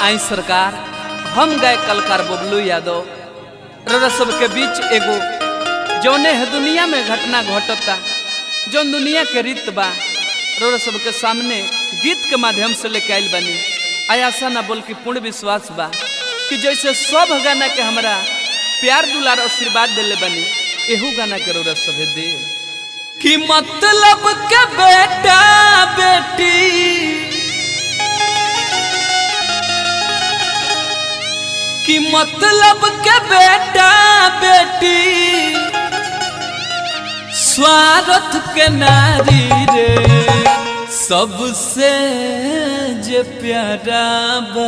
आई सरकार हम गए कलकार बबलू यादव रौरा सबके बीच एगो जौने है दुनिया में घटना घटता जौन दुनिया के रीत बा रौरा सबके सामने गीत के माध्यम से लेके आइल बनी आयासा ना बोल के पूर्ण विश्वास बा कि जैसे सब गाना के हमरा प्यार दुलार आशीर्वाद दिले बनी एहू गाना के रौरा सभे दे कि मतलब के बेटा बेटी कि मतलब के बेटा बेटी स्वार्थ के नारी रे सबसे जे प्यारा बा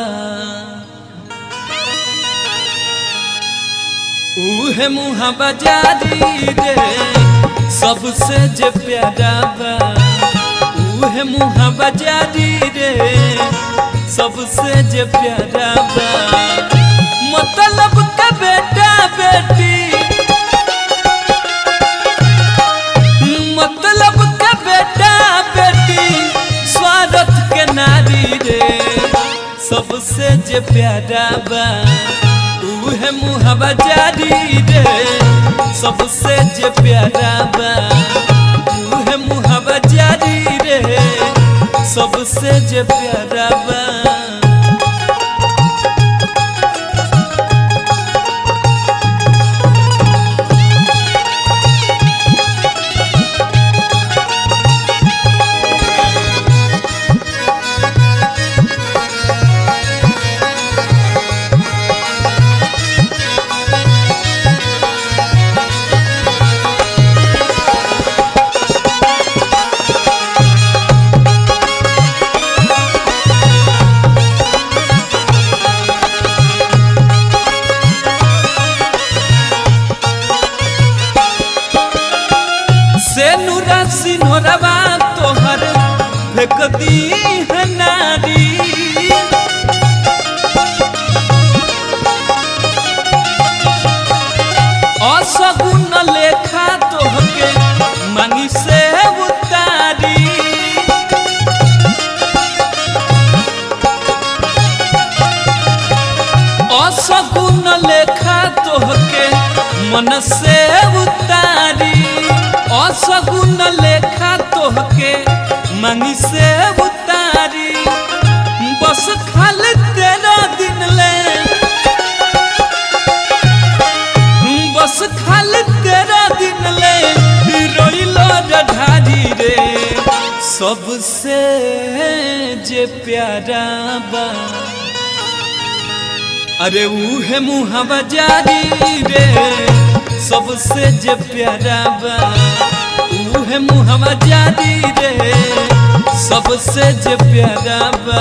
उहे मुहा बाजारी रे सबसे जे प्यारा बा उहे मुहा बाजारी रे सबसे जे प्यारा बा मतलब का बेटा बेटी मतलब का बेटा बेटी स्वार्थ के नारी रे सबसे जे प्यारा बा उहे मुहबा जारी रे सबसे जे प्यारा बा उहे मुहबा जारी रे सबसे जे प्यारा बा से नुरा सिन्होरवा तोहर फेंक दी है नारी असगुन लेखा तोहके मांगी से उतारी असगुन लेखा तोहके मन से उतारी असगुन लेखा तोहके मंगी से उतारी बस खाली तेरा दिन ले बस खाली तेरा दिन ले रोइलो ढारी रे सबसे जे प्यारा बा अरे उहे मुहबा जारी रे सबसे जे प्यारा बा उहे मुहबा जारी रे सबसे जे प्यारा बा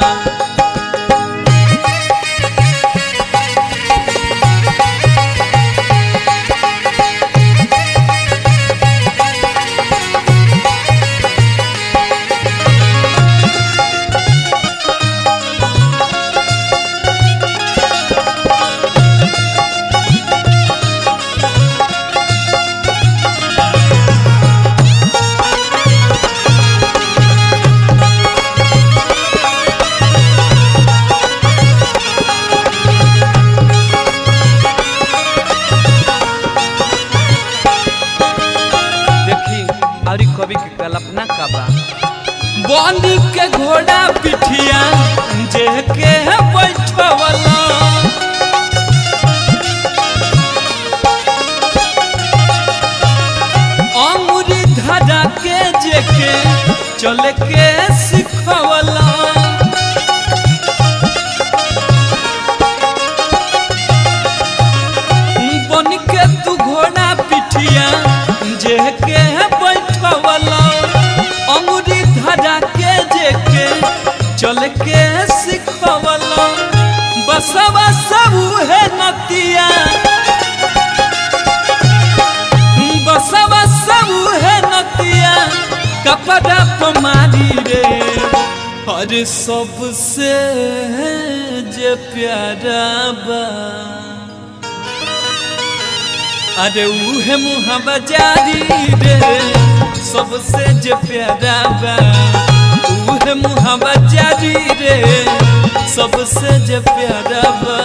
देखी और कवि के कल्पना का बा बनी के घोड़ा पिठिया जे के बैठवला अमुरी धरा के जे के चल के सिखवला बन के तू घोड़ा पिठिया जे के बैठवला अंगुरी धरा के जे के चल के सिखवला बसवा सब है नतिया बसवा सब है नतिया कपड़ा पमारी रे हर सबसे जे प्यारा बा अरे उहे मुहबा जारी रे सबसे जे प्यारा बा उहे मुहबा जारी रे सबसे जे प्यारा बा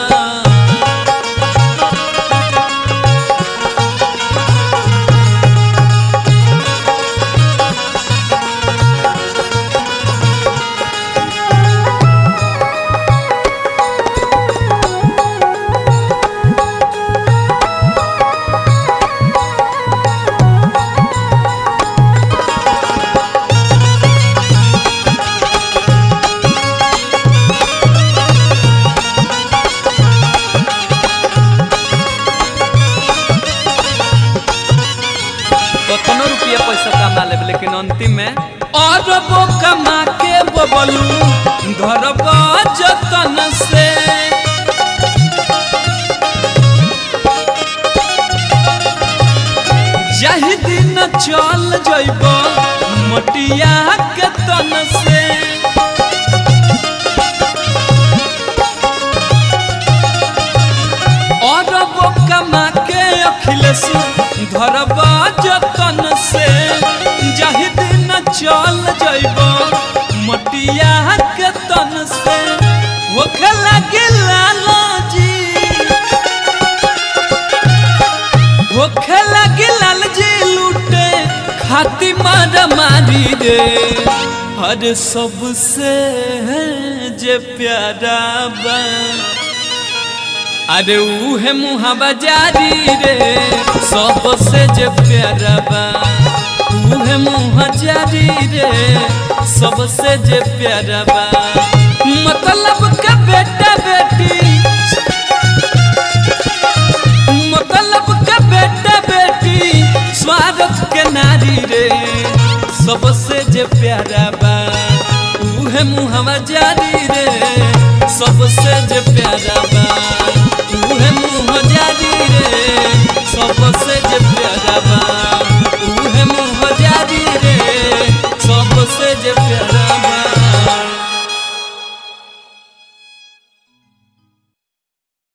कतनो रुपया पैसा कमा लेब लेकिन अंतिम में अरबो कमा के बबलू घर जतन से जाहि दिन चल जइब मटिया के तन से अरबो कमा के अखिलेश धरब जतन से जाहि दिन चल जइब मटिया के तन से होखे लगे लालजी होखे लगे लालजी लूटे खाती मार मारी रे हर सबसे जे प्यारा बा अरे उहे मुहावा जारी रे सबसे जे प्यारा बा उहे मुहा जारी रे सबसे जे प्यारा बा मतलब का बेटा बेटी मतलब का बेटा बेटी स्वागत के नारी रे सबसे जे प्यारा बा उहे मुहावा जारी रे सबसे जे प्यारा बा